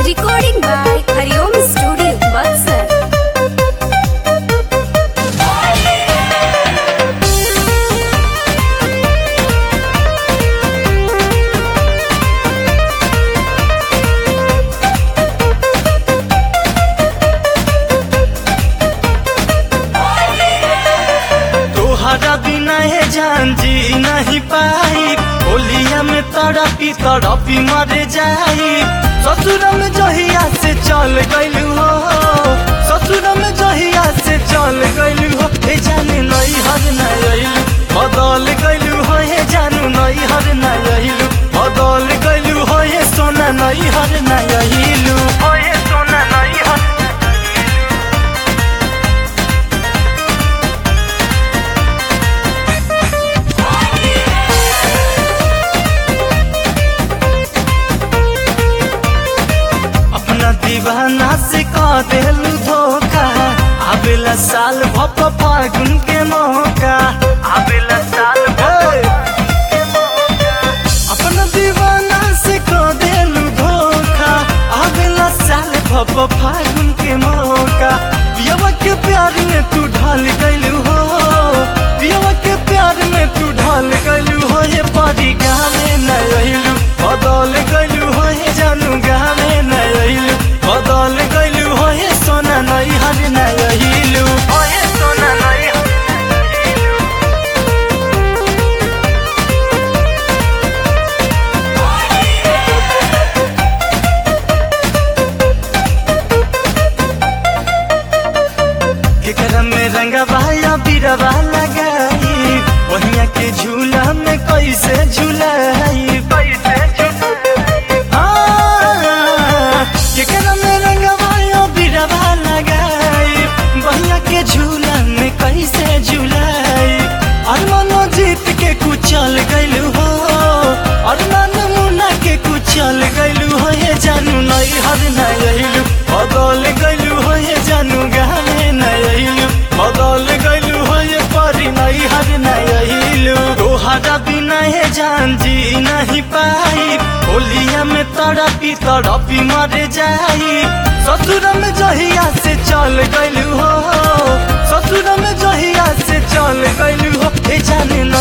Recording by Hariom Studio, Buxar. तोहरा बिना है जान जी नहीं पाई होलिया में तड़पी तड़पी मर जाई ससुर में जहिया से चल गइलू हो ससुर में जहिया से चल गइलू हो ए जाने नई हर नइलू बदल गइलू हो हे जानू नई हर नइलू बदल गइलू हो हे सोना नई हर नइलू हो हे सोना नई हर अपना दीवाना से कह देलू धोखा आवेला साल भप फागुन के मौका आवेला साल अपना दीवाना से कह देलू धोखा आवेला साल भप फागुन के मौका पियवा के प्यार में तू ढल गइलू हो पियवा के प्यार में तू ढल गइलू हो ये परी गाने न रहिलू बदल गइलू हो ये जानू गाने न रहिलू बदल गइलू हो ये सोना नई हर न रहिलू हो ये सोना नई केकरा में रंगवा या बिरवा लगाई वहिया के झूला में कैसे झूलाई कैसे केकरा में रंगवा या बिरवा लगाई वहिया के झूला में कैसे झूलाई अरमानो जीत के कुचल गइलू हो अरमान मुना के कुचल गइलू हो ये जानू नई हर नइलू बदल गइलू हो ये जानू गाने नइलू बदल गइलू हो ये परी नई हर नइलू तोहरा बिना ये जान जी नहीं पाई होलिया में तड़पी तड़पी मर जाई ससुर में जहिया से चल गइलू हो ससुर में जहिया से चल गइलू हो ए जाने न